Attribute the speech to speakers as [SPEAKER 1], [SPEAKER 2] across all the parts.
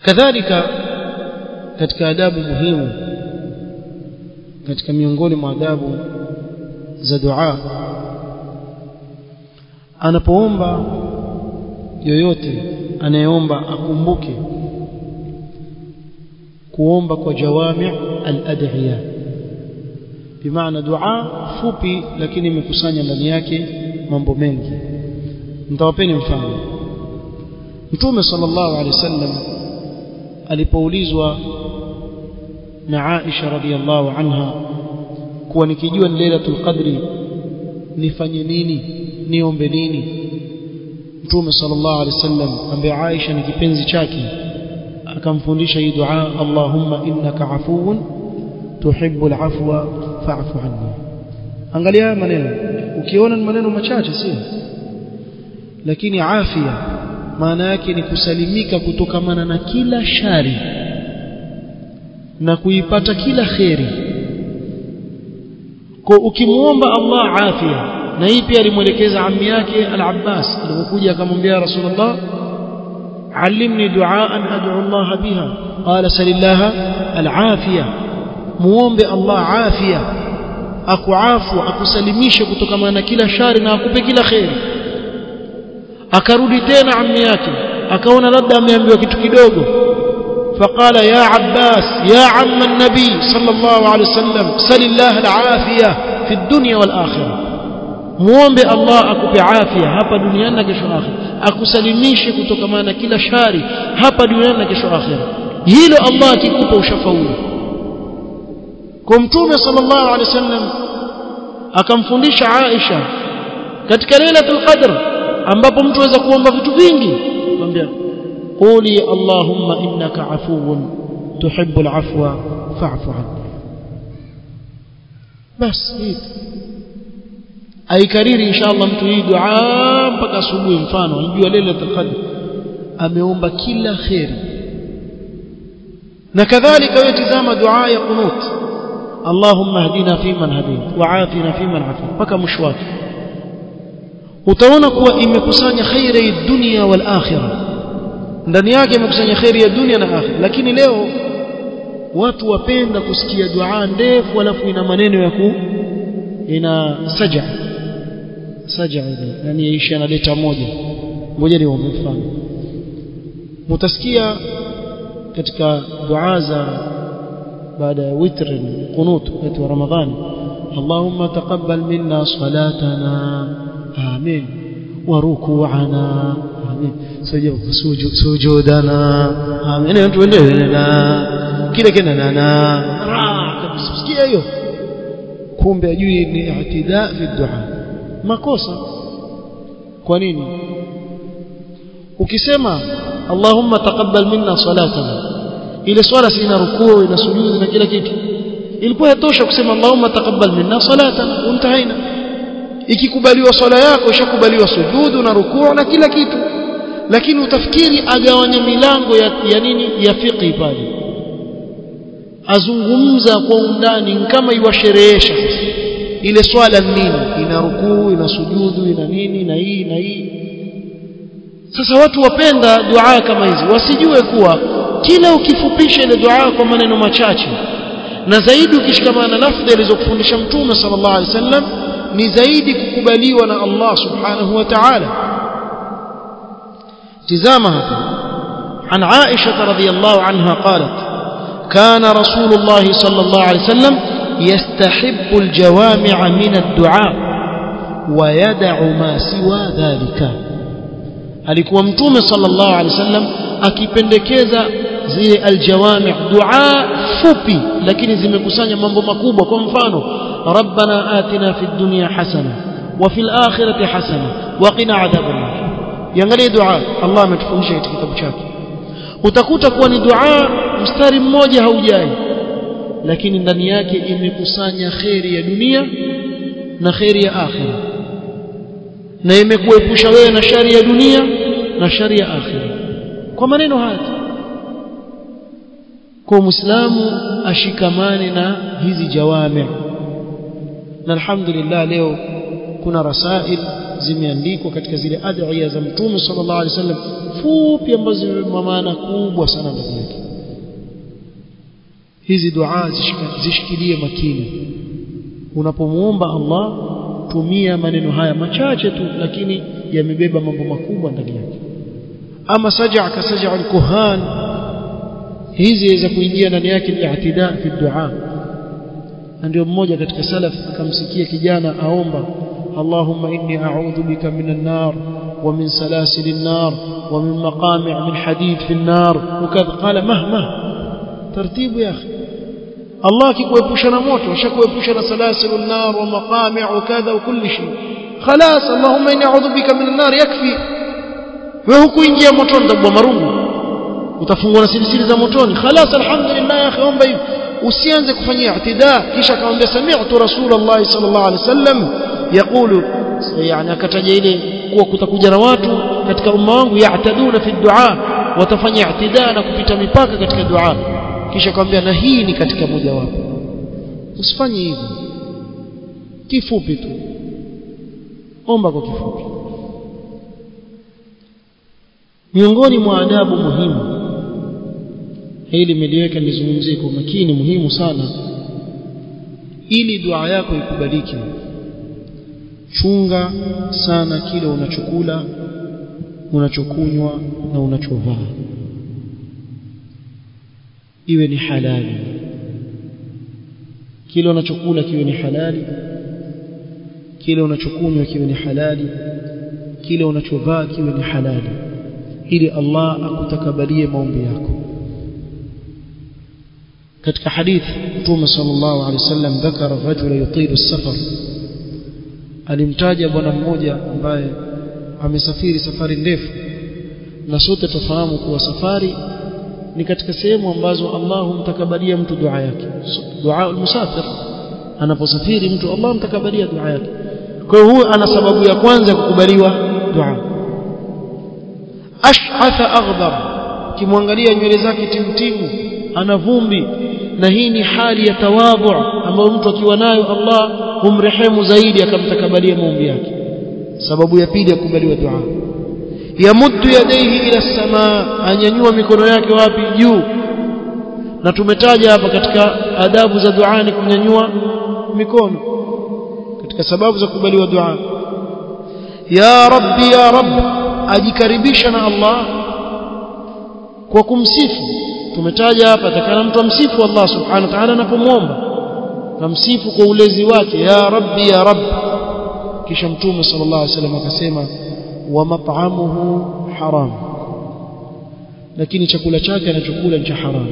[SPEAKER 1] kadhalika katika adabu muhimu katika miongoni mwa adabu za dua anapoomba yoyote anayeomba akumbuke kuomba kwa jawami al-adhiya bimaana dua fupi lakini imekusanya ndani yake mambo mengi nitawapeni mfano mtume sallallahu alaihi wasallam alipoulizwa na Aisha radhiallahu anha kuwa nikijua ni lailatul qadri nifanye nini niombe nini mtume sallallahu alaihi wasallam ambaye Aisha ni kipenzi chake akamfundisha hii dua Allahumma innaka afuwun tuhibbul afwa fa'fu anni angalia maneno ukiona ni maneno machache sio lakini afya maana yake ni kusalimika kutokamana na kila shari na kuipata kila kheri kwa ukimuomba Allah afya na hii pia alimwelekeza ammi yake al-Abbas alipokuja akamwambia Rasulullah علمني دعاء أدعو الله بها قال سل الله العافية muombe Allah afya akuafu akusalimishe kutokana na kila shari na akupe kila kheri akarudi tena ammi yake akaona labda ameambiwa kitu kidogo فقال يا عباس يا عم النبي صلى الله عليه وسلم سل الله العافية في الدنيا والآخرة muombe Allah akupe afya hapa duniani na kesho akhira akusalimishe kutokana na kila shari hapa duniani na kesho akhira hilo Allah akikupa ushafaulu kwa mtume sallallahu alaihi wasallam akamfundisha Aisha katika lailatul qadr ambapo mtu aweza kuomba vitu vingi akamwambia quli allahumma innaka afuwun tuhibbul afwa fa'fu anni bas hii aikariri inshallah mtu hii dua mpaka asubuhi mfano anajua lailatul qadr ameomba kila khairi na kadhalika wewe tazama dua ya qunut اللهم اهدنا فيمن هديت وعافنا فيمن عافيت mpaka mwisho wake utaona kuwa imekusanya khairi ya dunia wal akhirah ndani yake imekusanya khairi ya dunia na akhirah lakini leo watu wapenda kusikia dua ndefu alafu ina maneno ya ku ina saja saja ile yani ishi analeta moja ngoja ni mfano mutasikia katika dua za بعد وتر قنوت وقت رمضان اللهم تقبل منا صلاتنا آمين وركوعنا آمين سجودنا آمين أنت وندنا كده كده نانا sikia hiyo kumbe ajui ni i'tida fi dua makosa kwa nini ukisema Allahumma taqabbal minna salatana ile swala si ina rukuu ina sujudi na kila kitu ilikuwa yatosha kusema Allahumma taqabbal minna salatan untahaina ikikubaliwa swala yako ishakubaliwa sujudu na rukuu na kila kitu lakini utafikiri agawanya milango ya, ya nini ya fiqh pale azungumza kwa undani kama iwasherehesha ile swala nini ina rukuu ina sujudu ina nini na hii na hii sasa watu wapenda dua kama hizi wasijue kuwa kila ukifupisha ile dua kwa maneno machache na zaidi ukishikamana na lafdhi alizokufundisha mtume sallallahu alaihi wasallam ni zaidi kukubaliwa na Allah subhanahu wa ta'ala tizama hapa عن عائشة رضي الله عنها قالت كان رسول الله صلى الله عليه وسلم يستحب الجوامع من الدعاء ويدع ما سوى ذلك alikuwa mtume sallallahu alaihi wasallam akipendekeza zile aljawami dua fupi lakini zimekusanya mambo makubwa kwa mfano rabbana atina fid dunya hasana wa fil akhirati hasana wa qina adhaban nar yangalie dua Allah ametufundisha katika kitabu chake utakuta kuwa ni dua mstari mmoja haujai lakini ndani yake imekusanya kheri ya dunia na kheri ya akhira na imekuepusha wewe na shari ya dunia na shari ya akhira kwa maneno haya kwa muislamu ashikamane na hizi jawami na alhamdulillah leo kuna rasail zimeandikwa katika zile adhiya za mtume sallallahu alaihi wasallam fupi ambazo zina maana kubwa sana ndani yake hizi dua zishikilie makini unapomuomba Allah tumia maneno haya machache tu lakini yamebeba mambo makubwa ndani yake ama saja ka saja al-kuhan hizi za kuingia ndani yake al-i'tida fi dua ndio mmoja katika salaf akamsikia kijana aomba Allahumma inni a'udhu bika minan nar wa min salasil an-nar wa min maqami' min hadid fi an-nar wakadha qala mahma tartibu ya akhi Allah akikuepusha na moto ashakuepusha na salasilun nar wa maqami' wa kadha wa kulli shay خلاص اللهم اني اعوذ بك من النار يكفي wewe hukuingia motoni tabwa marungu utafungwa na silisili za motoni خلاص alhamdulillah ya akhi omba hivi usianze kufanyia i'tida kisha akamwambia sami'tu rasulullah sallallahu alaihi wasallam yaqulu yani akataja ile kuwa kutakuja na watu katika umma wangu ya'taduna fi du'a watafanya i'tida na kupita mipaka katika dua kisha akamwambia na hii ni katika mojawapo usifanye hivyo kifupi tu omba kwa kifupi miongoni mwa adabu muhimu hili nimeliweka nizungumzie kwa makini muhimu sana ili dua yako ikubalike chunga sana kile unachokula unachokunywa na unachovaa iwe ni halali kile unachokula kiwe ni halali kile unachokunywa kiwe ni halali kile unachovaa kiwe ni halali ili Allah akutakabalie maombi yako katika hadith Mtume sallallahu alaihi wasallam dhakara rajula yutilu safar alimtaja bwana mmoja ambaye amesafiri safari ndefu na sote tufahamu kuwa safari ni katika sehemu ambazo Allah humtakabalia mtu dua yake dua al-musafir anaposafiri mtu Allah humtakabalia dua yake kwa hiyo huyu ana sababu ya kwanza ya kukubaliwa dua ash'atha aghdar kimwangalia nywele zake timtimu ana vumbi na hii ni hali ya tawadhu ambayo mtu akiwa nayo Allah humrehemu zaidi akamtakabalia maombi yake sababu ya pili ya kukubaliwa dua yamuddu yadayhi ila samaa anyanyua mikono yake wapi juu na tumetaja hapa katika adabu za dua ni kunyanyua mikono katika sababu za kukubaliwa dua ya rabbi ya rabb ajikaribisha na Allah kwa kumsifu tumetaja hapa takana mtu amsifu Allah subhanahu wa ta'ala anapomwomba kamsifu kwa ulezi wake ya rabbi ya rabb kisha mtume sallallahu alaihi wasallam akasema wa mat'amuhu haram lakini chakula chake anachokula ni cha haramu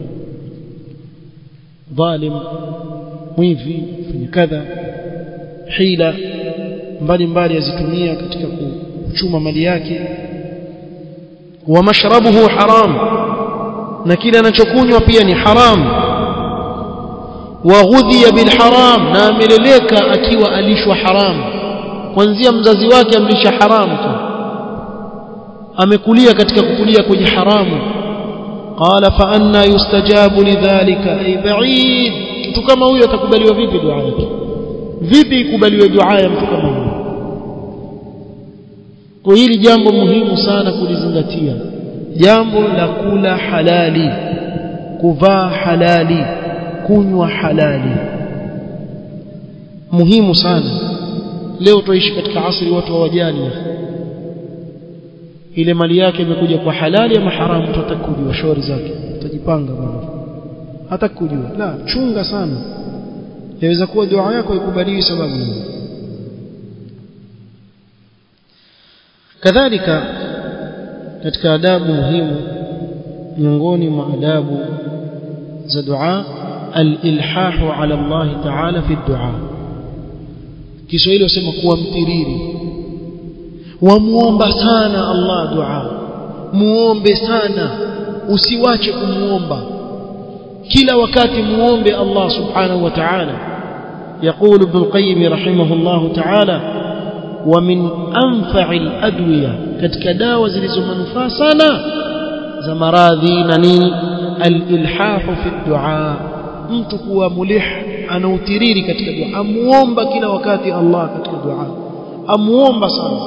[SPEAKER 1] dhalim mwivi fanya kadha hila mbalimbali azitumia katika kuchuma mali yake wa mashrabuhu haram na kile anachokunywa pia ni haram wa ghudhiya bil haram na ameleleka akiwa alishwa haram kuanzia mzazi wake amlisha haramu tu amekulia katika kukulia kwenye haramu qala fa anna yustajabu lidhalika ay ba'id mtu kama huyo atakubaliwa vipi dua yake vipi ikubaliwe dua ya mtu kama huyo kwa hili jambo muhimu sana kulizingatia jambo la kula halali kuvaa halali kunywa halali muhimu sana leo tuishi katika asri watu hawajali ile mali yake imekuja kwa halali ama haramu mtu atakujua shauri zake utajipanga bwana hata kujua la chunga sana yaweza kuwa dua yako ikubaliwi sababu hiyo kadhalika katika adabu muhimu miongoni mwa adabu za dua al-ilhahu ala Allah ta'ala fi dua Kiswahili wasema kuwa mtiriri wamuomba sana Allah dua muombe sana usiwache kumuomba kila wakati muombe Allah subhanahu wa ta'ala يقول ابن القيم رحمه الله تعالى ومن أنفع الأدوية katika dawa zilizo manufaa sana za maradhi na nini al-ilhahu fi du'a mtu kuwa mulih anautiriri katika dua amuomba kila wakati Allah katika dua amuomba sana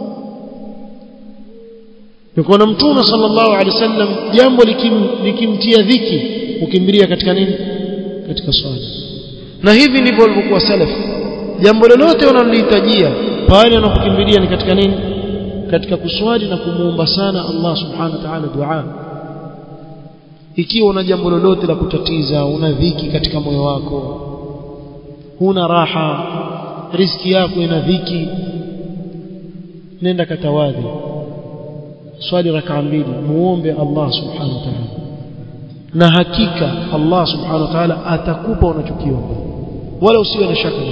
[SPEAKER 1] Nikuona Mtume sallallahu alaihi wasallam jambo likim, likimtia dhiki ukimbilia katika nini? Katika swala. Na hivi ndivyo walivyokuwa salaf. Jambo lolote wanalolihitajia pale wanapokimbilia ni katika nini? Katika kuswali na kumuomba sana Allah subhanahu wa ta'ala dua. Ikiwa una jambo lolote la kutatiza, una dhiki katika moyo wako, huna raha, riziki yako ina dhiki, nenda katawadhi swali rakaa mbili muombe Allah subhanahu wa ta'ala na hakika Allah subhanahu wa ta'ala atakupa unachokiomba wala usiwe na shaka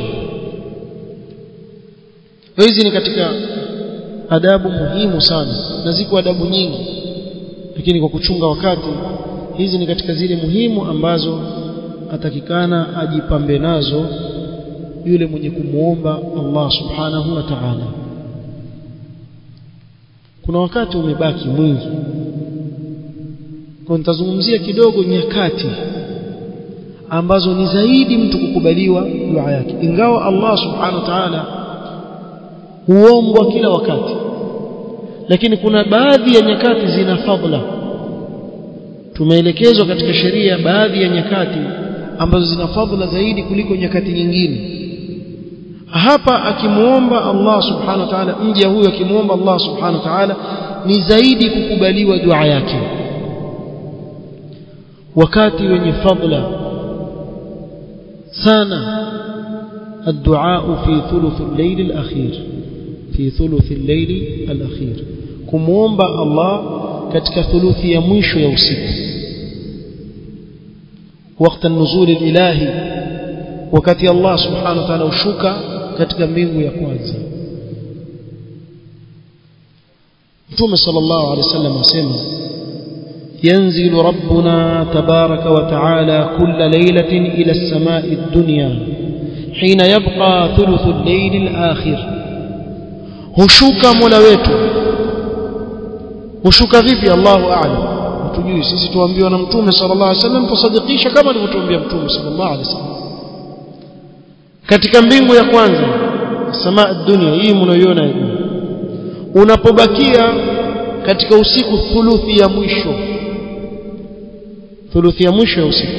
[SPEAKER 1] hizi ni katika adabu muhimu sana na ziko adabu nyingi lakini kwa kuchunga wakati hizi ni katika zile muhimu ambazo atakikana ajipambe nazo yule mwenye kumuomba Allah subhanahu wa ta'ala kuna wakati umebaki mwingi kwa nitazungumzia kidogo nyakati ambazo ni zaidi mtu kukubaliwa dua yake ingawa Allah subhanahu wa ta'ala huombwa kila wakati lakini kuna baadhi ya nyakati zina fadla tumeelekezwa katika sheria baadhi ya nyakati ambazo zina fadla zaidi kuliko nyakati nyingine hapa akimuomba Allah subhanahu wa ta'ala mja huyo akimuomba Allah subhanahu wa ta'ala ni zaidi kukubaliwa dua yake wakati wenye fadla sana الدعاء في ثلث الليل الأخير في ثلث الليل الأخير كموomba Allah katika thuluthi ya mwisho ya usiku وقت النزول الإلهي wakati Allah subhanahu wa ta'ala ushuka katika mbingu ya kwanza Mtume sallallahu alaihi wasallam asema ينزل ربنا تبارك وتعالى كل ليلة إلى السماء الدنيا حين يبقى ثلث الليل الآخر هشوك ملويت هشوك vipi الله أعلم tujui sisi tuambiwa na mtume sallallahu alaihi wasallam tusadikisha kama alivyotuambia mtume sallallahu alaihi wasallam katika mbingu ya kwanza samaa dunia hii mnayoiona hivi unapobakia katika usiku thuluthi ya mwisho thuluthi ya mwisho ya usiku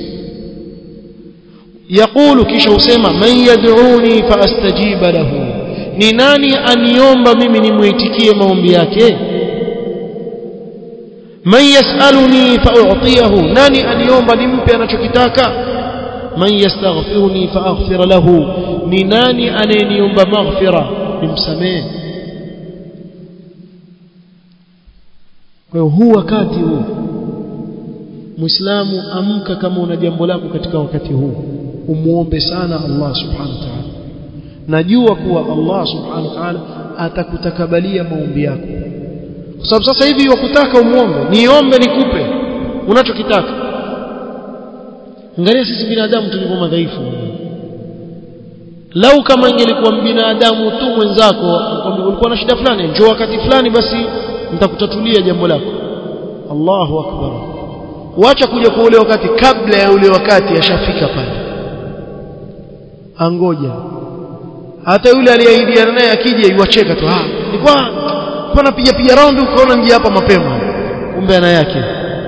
[SPEAKER 1] yaqulu kisha usema man yad'uni faastajiba lahu ni nani aniomba mimi nimuitikie maombi yake man yasaluni fa'utiyahu nani aniomba nimpe anachokitaka man yastaghfiruni faaghfir lahu ni nani anayeniomba maghfira nimsamehe kwa hiyo huu wakati huu muislamu amka kama una jambo lako katika wakati huu umuombe sana Allah subhanahu wa ta'ala najua kuwa Allah subhanahu wa ta'ala atakutakabalia maombi yako kwa sababu sasa hivi wakutaka umuombe niombe nikupe unachokitaka angalia sisi binadamu tulivyo madhaifu lau kama ingelikuwa binadamu tu mwenzako akwambia ulikuwa na shida fulani njoo wakati fulani basi nitakutatulia jambo lako Allahu akbar wacha kuja kwa ule wakati kabla ya ule wakati ashafika pale angoja hata yule aliyeahidiana naye akija iwacheka tu ah nilikuwa nilikuwa napiga piga round ukaona nje hapa mapema kumbe ana yake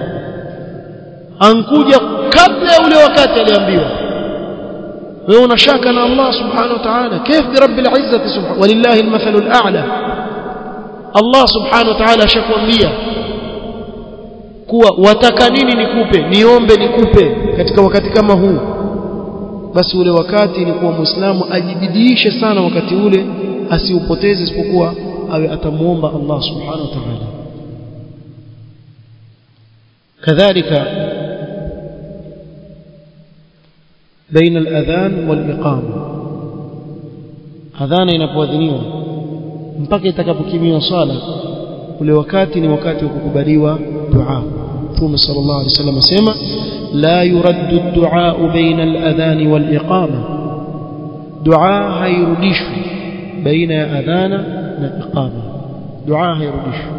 [SPEAKER 1] ankuja kabla ya ule wakati aliambiwa wewe una shaka na Allah subhanahu wa ta'ala كيف برب العزة سبحانه ولله المثل الأعلى Allah subhanahu wa ta'ala ashakwambia kuwa wataka nini nikupe niombe nikupe katika wakati kama huu basi ule wakati ni kuwa muislamu ajibidiishe sana wakati ule asiupoteze isipokuwa awe atamuomba Allah subhanahu wa ta'ala kadhalika بين الأذان والإقامة أذان inapoadhiniwa mpaka itakapokimiwa sala ule wakati ni wakati wa kukubaliwa dua Mtume sallallahu alaihi wasallam asema la yuraddu ad-du'a baina al-adhan wal-iqama dua hairudishwi baina ya adhana na iqama dua hairudishwi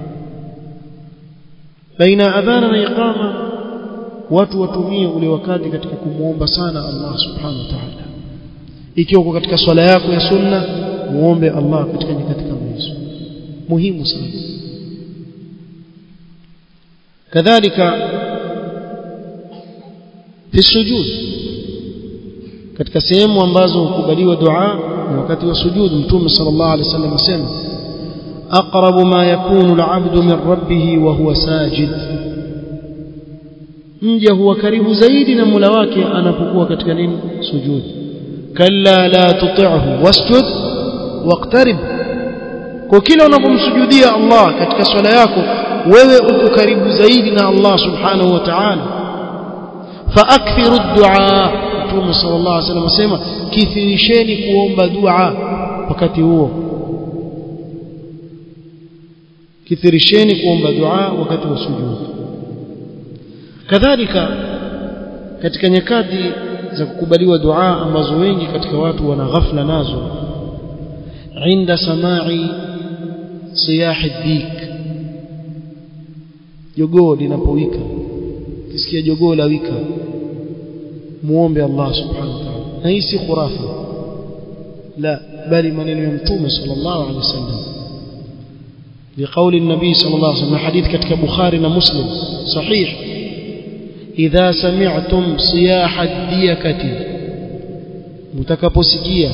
[SPEAKER 1] baina ya adhana na iqama watu watumie ule wakati katika kumuomba sana Allah subhanahu wa ta'ala ikiwa uko katika swala yako ya sunna muombe Allah katika nyakati kama hizo muhimu sana kadhalika fi sujud katika sehemu ambazo hukubaliwa dua ni wakati wa sujud mtume sallallahu alaihi wasallam asema aqrabu ma yakunu al'abdu min rabbih wa huwa sajid mja huwa karibu zaidi na Mola wake anapokuwa katika nini sujud kalla la tuti'hu wasjud waqtarib kwa kila unapomsujudia Allah katika swala yako wewe uko karibu zaidi na Allah subhanahu wa ta'ala faakthiru ad-du'a Mtume sallallahu alaihi wasallam asema kithirisheni kuomba dua wakati huo kithirisheni kuomba dua wakati wa sujud kadhalika katika nyakati za kukubaliwa dua ambazo wengi katika watu wana ghafla nazo inda samai siyahi dik jogoo linapowika kisikia jogoo la wika muombe Allah subhanahu wa ta'ala na hii si khurafa la bali maneno ya mtume sallallahu alaihi wasallam لقول النبي صلى الله عليه وسلم حديث كتك بخاري ومسلم صحيح إذا سمعتم صياح الديكة mtakaposikia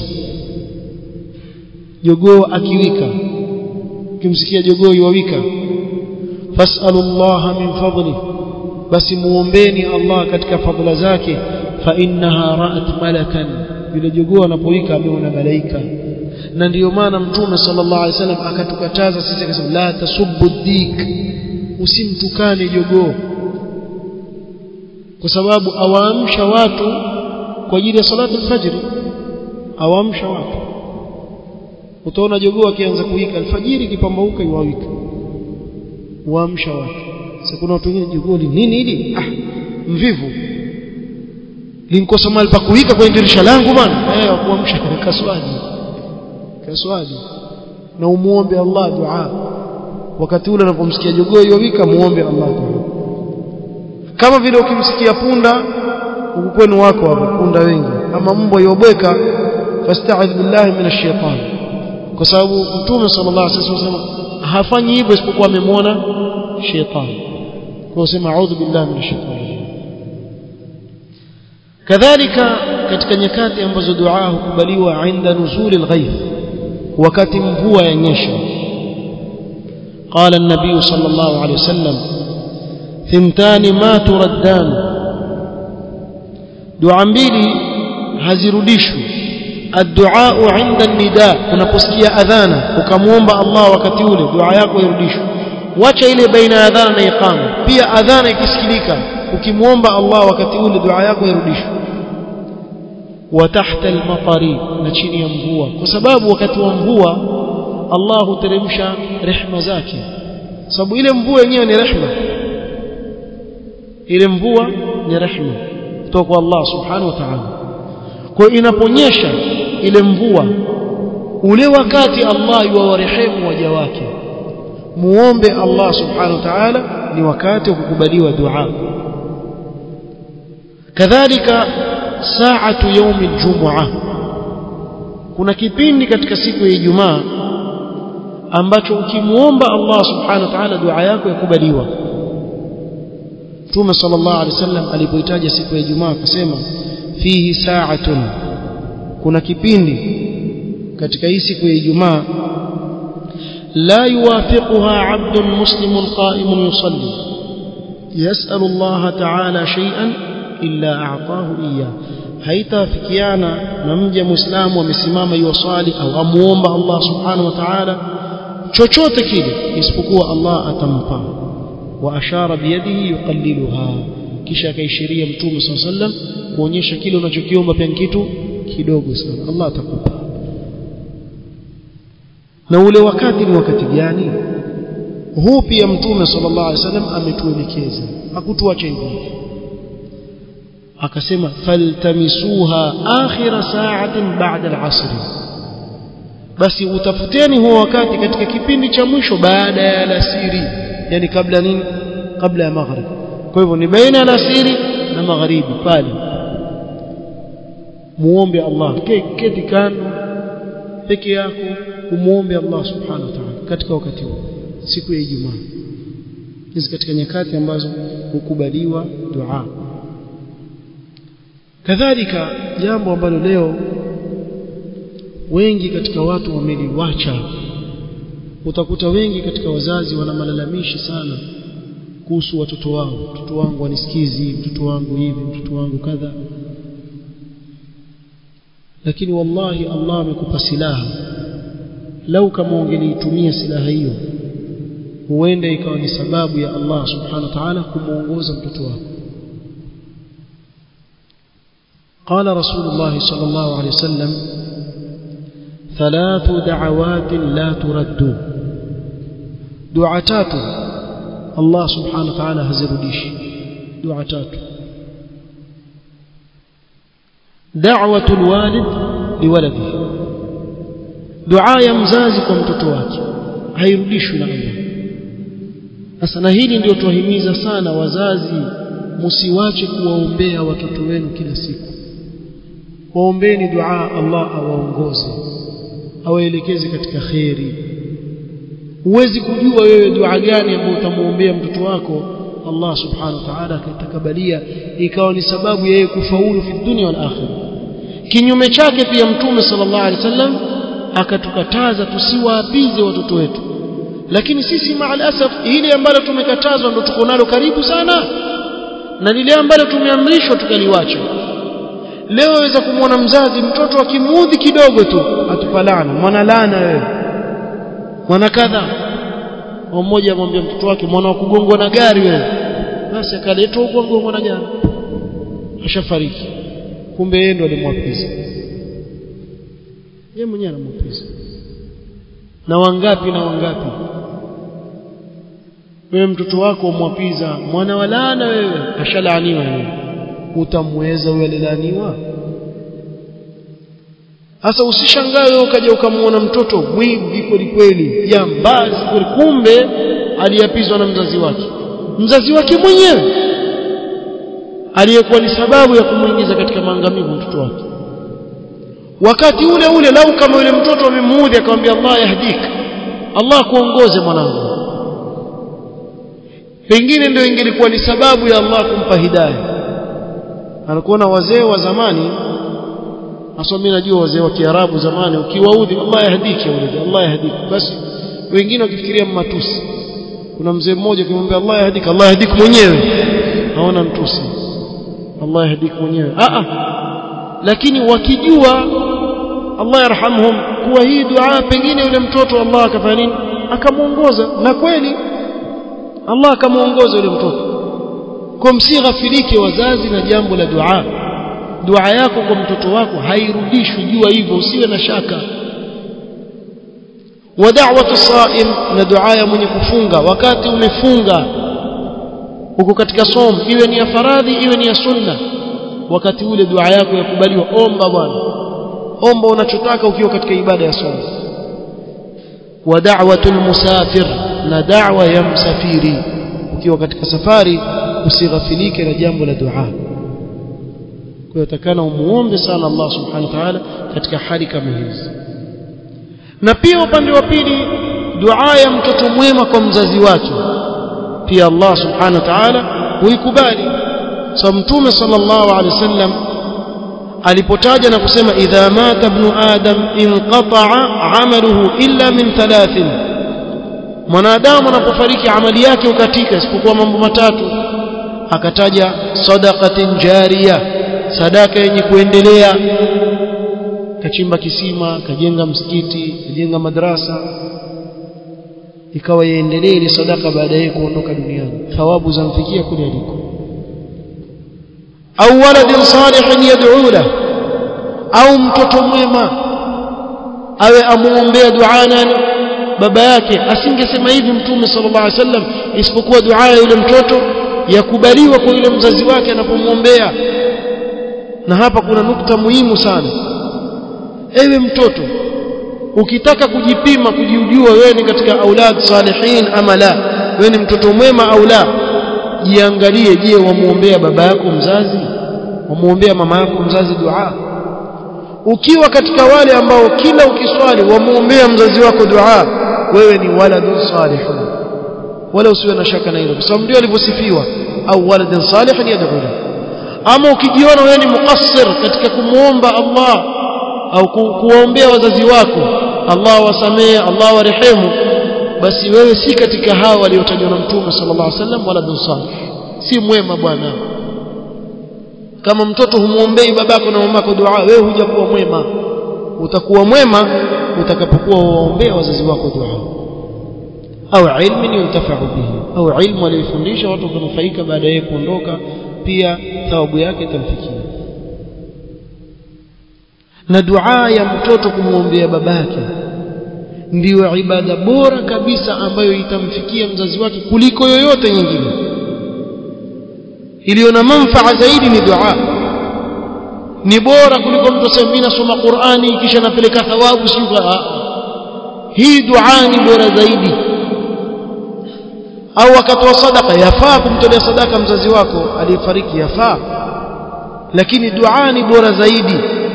[SPEAKER 1] jogoo akiwika ukimsikia jogoo yuwika fasalu Allah min fadli basi muombeni Allah katika fadhila zake fa innaha ra'at malakan yule jogoo anapowika ameona malaika na ndiyo maana mtume sallallahu alaihi wasallam akatukataza sisi akasema la tasubbu dik usimtukane jogoo kwa sababu awaamsha watu kwa ajili ya salatu alfajr awaamsha watu utaona jogoo akianza kuwika alfajiri kipambauka iwawika waamsha watu sasa kuna watu wengine jogoo nini hili ah mvivu linkosa mahali pa kuwika kwenye dirisha langu bwana eh kuamsha kaswali kaswali na umuombe Allah dua wakati ule unapomsikia jogoo yowika muombe Allah dua kama vile ukimsikia punda huku kwenu wako hapo punda wengi ama mbwa yobweka fasta'idh billahi minash shaitan kwa sababu mtume sallallahu alaihi wasallam hafanyi hivyo isipokuwa amemwona shetani kwa kusema a'udhu billahi minash shaitani kadhalika katika nyakati ambazo dua hukubaliwa inda nuzuli alghayth wakati mvua yanyesha قال النبي صلى الله عليه وسلم ثنتان ما تردان دعاء mbili hazirudishwi الدعاء عند النداء unaposikia adhana ukamwomba Allah wakati ule dua yako irudishwe wacha ile baina ya adhana na iqama pia adhana ikisikilika ukimwomba Allah wakati ule dua yako irudishwe wa tahta al-matari na chini ya mvua kwa sababu wakati wa mvua Allah huteremsha rehma zake sababu ile mvua yenyewe ni rehma ile mvua ni rehma kutoka kwa Allah subhanahu wa ta'ala kwa inaponyesha ile mvua ule wakati Allah yuwarehemu waja wake muombe Allah subhanahu wa ta'ala ni wakati wa kukubaliwa dua kadhalika saatu yaumi aljumua kuna kipindi katika siku ya Ijumaa ambacho ukimuomba Allah subhanahu wa ta'ala dua yako yakubaliwa Mtume sallallahu alaihi wasallam alipoitaja siku ya Ijumaa akasema fihi sa'atun kuna kipindi katika hii siku ya Ijumaa la yuwafiquha 'abdun muslimun qa'imun yusalli yas'alu Allah ta'ala shay'an illa a'tahu iyyah haitafikiana na mja muislamu amesimama yuwasali au amuomba Allah subhanahu wa ta'ala chochote kile isipokuwa Allah atampa wa ashara biyadihi yuqalliluha kisha akaishiria mtume sallallahu alaihi wasallam kuonyesha kile unachokiomba pia kitu kidogo sana Allah atakupa na ule wakati ni wakati gani huu pia mtume sallallahu alaihi wasallam ametuelekeza hakutuacha hivi akasema faltamisuha akhira sa'atin ba'da al-'asr basi utafuteni huo wakati katika kipindi cha mwisho baada ya alasiri yani kabla nini kabla ya maghrib kwa hivyo ni baina ya alasiri na magharibi pale muombe Allah keti kando peke yako umuombe Allah subhanahu wa ta'ala katika wakati huo siku ya Ijumaa hizi katika nyakati ambazo hukubaliwa dua kadhalika jambo ambalo leo wengi katika watu wameliwacha utakuta wengi katika wazazi wana malalamishi sana kuhusu watoto wao mtoto wangu anisikizi mtoto wangu hivi mtoto wangu kadha lakini wallahi Allah amekupa silaha lau kama ungeliitumia silaha hiyo huenda ikawa ni sababu ya Allah subhanahu wa ta'ala kumuongoza mtoto wako قال رسول الله صلى الله عليه وسلم ثلاث دعوات لا ترد دعاتات الله سبحانه وتعالى هزرديش دعاتات دعوة الوالد لولده دعاء مزازي kwa mtoto wake hairudishwi na Allah sasa na hili ndio tuwahimiza sana wazazi msiwache kuwaombea watoto wenu kila siku waombeni dua Allah awaongoze awaelekeze katika kheri huwezi kujua wewe dua gani ambayo utamuombea mtoto wako Allah subhanahu wa ta'ala akatakabalia ikawa ni sababu yeye kufaulu fi dunia wal akhirah kinyume chake pia mtume sallallahu alaihi wasallam akatukataza tusiwaapize watoto wetu lakini sisi maalasaf ile ambalo tumekatazwa ndo tuko nalo karibu sana na lile ambalo tumeamrishwa tukaliwacha leo waweza kumwona mzazi mtoto akimuudhi kidogo tu atupalana mwana laana wewe mwana kadha mmoja amwambia mtoto wake mwana wa kugongwa na gari wewe basi akaletwa huko kugongwa na gari ashafariki kumbe yeye ndo alimwapiza yeye mwenyewe anamwapiza na wangapi na wangapi wewe mtoto wako umwapiza mwana wa laana wewe ashalaaniwa wewe utamweza yule alilaniwa sasa usishangae wewe ukaja ukamwona mtoto mwivi kweli kweli jambazi kweli kumbe aliyapizwa na mzazi wake mzazi wake mwenyewe aliyekuwa ni sababu ya kumuingiza katika maangamivu mtoto wake wakati ule ule lau kama yule mtoto amemuudhi akamwambia Allah yahdika Allah kuongoze mwanangu pengine ndio ingelikuwa ni sababu ya Allah kumpa hidayah anakuona wazee wa zamani hasa mimi najua wazee wa Kiarabu zamani ukiwaudhi Allah yahdiki wale Allah yahdiki basi wengine wakifikiria matusi kuna mzee mmoja kimwambia Allah yahdiki Allah yahdiki mwenyewe haona mtusi Allah yahdiki mwenyewe a a lakini wakijua Allah yarhamhum kuwa hii dua pengine yule mtoto Allah akafanya nini akamuongoza na kweli Allah akamuongoza yule mtoto kwa msighafilike wazazi na jambo la dua dua yako kwa mtoto wako hairudishwi jua hivyo usiwe na shaka wa da'watu sa'im na dua ya mwenye kufunga wakati umefunga uko katika som iwe ni ya faradhi iwe ni ya sunna wakati ule dua yako yakubaliwa omba bwana omba unachotaka ukiwa katika ibada ya som wa da'watul musafir na da'wa ya msafiri ukiwa katika safari usighafilike na jambo la dua kwa hiyo takana umuombe sana Allah subhanahu wa ta'ala katika hali kama hizi na pia upande wa pili dua ya mtoto mwema kwa mzazi wake pia Allah subhanahu wa ta'ala huikubali so mtume sallallahu alaihi wasallam alipotaja na kusema idha mata ibn adam inqata'a amaluhu illa min thalathin mwanadamu anapofariki amali yake ukatika isipokuwa mambo matatu akataja sadaqatin jariya sadaka yenye kuendelea kachimba kisima kajenga msikiti kajenga madrasa ikawa yaendelee ile sadaka baada ya kuondoka duniani thawabu zamfikia kule aliko au waladin salihin yad'u la au mtoto mwema awe amuombea dua nani baba yake asingesema hivi mtume sallallahu alaihi wasallam isipokuwa dua ya yule mtoto yakubaliwa kwa yule mzazi wake anapomwombea na hapa kuna nukta muhimu sana ewe mtoto ukitaka kujipima kujijua wewe ni katika aulad salihin ama la wewe ni mtoto mwema au la jiangalie je wamuombea baba yako mzazi wamuombea mama yako mzazi dua ukiwa katika wale ambao kila ukiswali wamuombea mzazi wako dua wewe ni waladun salihun wala usiwe na shaka na hilo kwa sababu ndio alivyosifiwa au waladun salihun yad'u ama ukijiona wewe ni muqassir katika kumuomba Allah au kuwaombea wazazi wako Allah wasamee Allah warehemu basi wewe si katika hao waliotajwa na mtume sallallahu alaihi wasallam waladun salih si mwema bwana kama mtoto humuombei babako na mamako dua wewe hujakuwa mwema utakuwa mwema utakapokuwa waombea wazazi wako dua au ilmu yuntafa'u bihi au ilmu aliyofundisha watu kunufaika baada ya kuondoka pia thawabu yake itamfikia na dua ya mtoto kumwombea babake ndiyo ibada bora kabisa ambayo itamfikia mzazi wake kuliko yoyote nyingine iliyo na manfaa zaidi ni dua ni bora kuliko mtu aseme mimi nasoma Qur'ani kisha napeleka thawabu sio hii dua ni bora zaidi au akatoa sadaka yafaa kumtolea sadaka mzazi wako aliyefariki yafaa lakini dua ni bora zaidi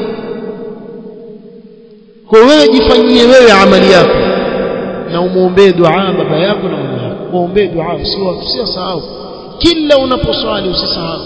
[SPEAKER 1] kwa wewe jifanyie wewe amali yako na umuombee dua baba yako na mama yako muombee dua usisahau kila unaposwali usisahau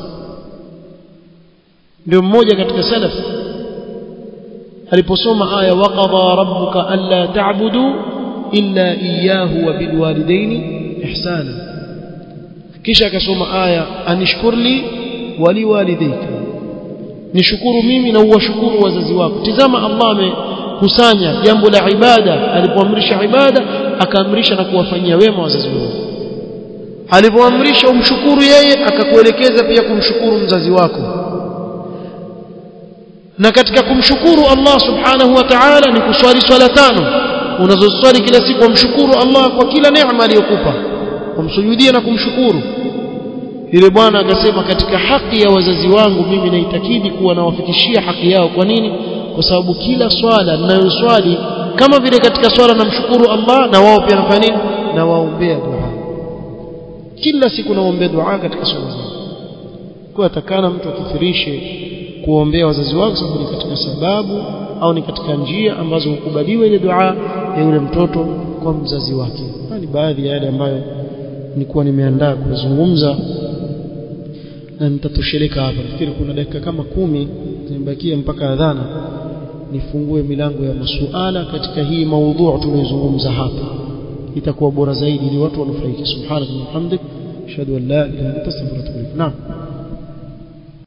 [SPEAKER 1] ndio mmoja katika salaf aliposoma aya waqadha rabbuka alla ta'budu illa iyyahu wa bilwalidaini ihsana kisha akasoma aya anishkurli waliwalidayka nishukuru mimi na uwashukuru wazazi wako tizama Allah amekusanya jambo la ibada alipoamrisha ibada akaamrisha na kuwafanyia wema wazazi wako alipoamrisha umshukuru yeye akakuelekeza pia kumshukuru mzazi wako na katika kumshukuru Allah subhanahu wa ta'ala ni kuswali swala tano unazoswali kila siku umshukuru Allah kwa kila neema aliyokupa umsujudie na kumshukuru yule bwana akasema katika haki ya wazazi wangu mimi naitakidi kuwa nawafikishia haki yao kwa nini kwa sababu kila swala ninayoswali kama vile katika swala namshukuru Allah na wao pia nafanya nini na waombea dua kila siku naombea dua katika swala zangu kwa atakana mtu akithirishe kuombea wazazi wake sababu ni katika sababu au ni katika njia ambazo hukubaliwa ile dua ya yule mtoto kwa mzazi wake ni baadhi ya yale ambayo nilikuwa nimeandaa kuzungumza na nitatosheleka hapa nafikiri kuna dakika kama kumi zimebakia mpaka adhana nifungue milango ya masuala katika hii maudhu tunayozungumza hapa itakuwa bora zaidi ili watu wanufaike subhanaka wa bihamdik ashhadu an la ilaha illa anta astaghfiruka wa atubu ilaik naam